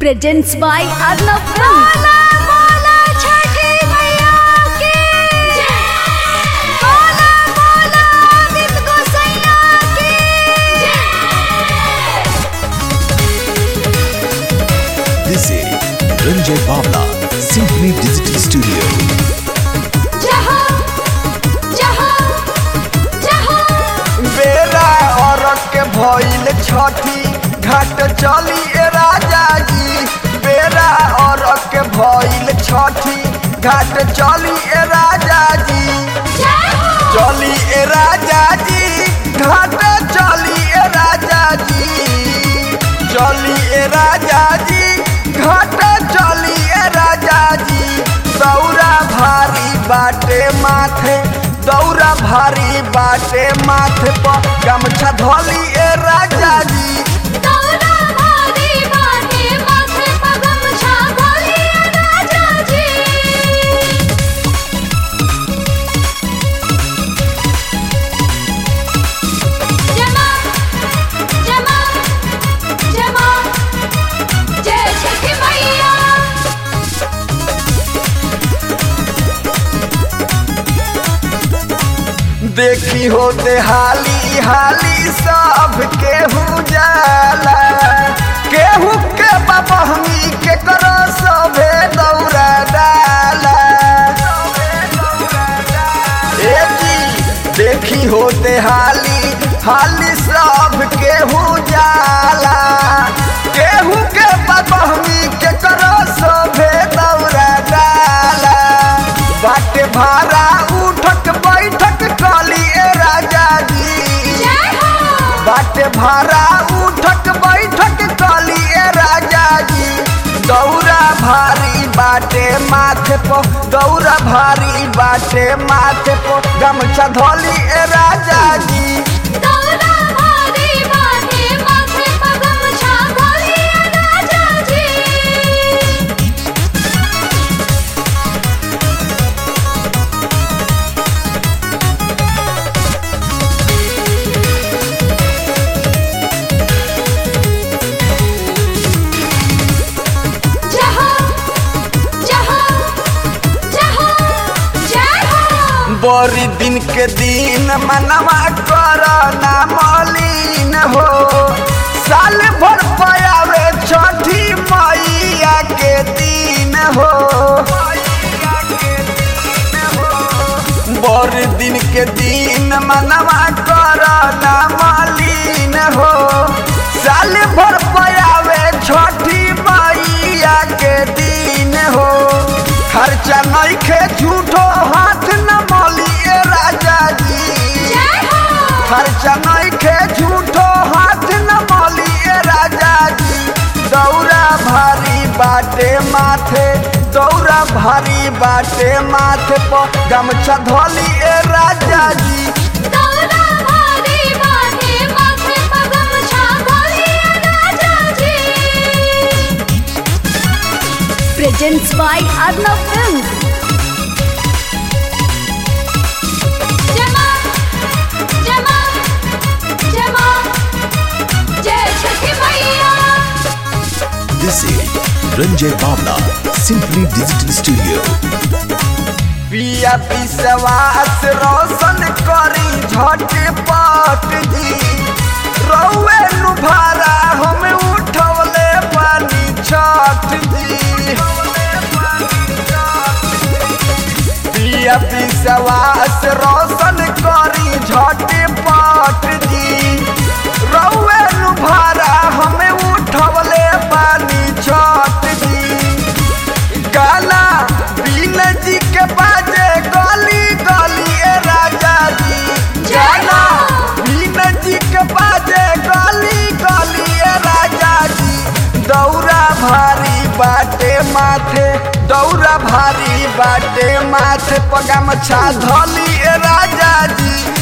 presents by Arnav Films. This is Ranjay Bavla, Symphony Digital Studio. बेरा औरत के भइल छठी घाट चली ए राजा जी बेरा औरत के भइल छठी घाट चली ए राजा जी चली ए राजा जी घाट चली ए राजा जी चली ए राजा जी घाट चली ए राजा जी दौरा भारी बाटे माथे दौरा भारी बाटे माथे पर गमछा धोली ए राजा जी देखी हो दे हाली हाली सब केहू जाला केहू के बबहमी के करो सभे दौरा डाला ए जी देखी हो दे हाली हाली सब केहू जाला केहू के बबहमी के करो सभे दौरा डाला बाटे भारा उठक बैठक कली ए राजा जी बाटे भारा उठक बैठक कली ए राजा जी दौरा भारी बाटे माथे पो दौरा भारी बाटे माथे पो गमछा धोली ए राजा जी बड़ी दिन के दिन मनवा कर ना मलिन हो साल भर पयावे छठी मैया के दिन हो बड़ दिन के दिन मनवा कर ना मलिन हो साल भर पयावे छठी मैया के दिन हो खर्चा नइखे झूठो हाथ न मलिए राजा जी खर्चा नइखे झूठो हाथ न मलिए राजा जी दौरा भारी बाटे माथे दौरा भारी बाटे माथे पर गमछा धोली ए राजा जी Presents by Arnav Films. This is Ranjay Bavla, Symphony Digital Studio. पिया विश्वास रोशन करी झटपट जी रौए नुभारा हम उठवले पानी छठ जी पिया विश्वास रोशन करी झटपट जी रौए नुभारा हम उठवले पानी छठ जी गाना बीन जी के बाजे गली गली ए राजा जी गाना बीन जी के बाजे गली गली ए राजा जी दौरा भारी बाटे माथे दौरा भारी बाटे माथे पगमछा धली ए राजा जी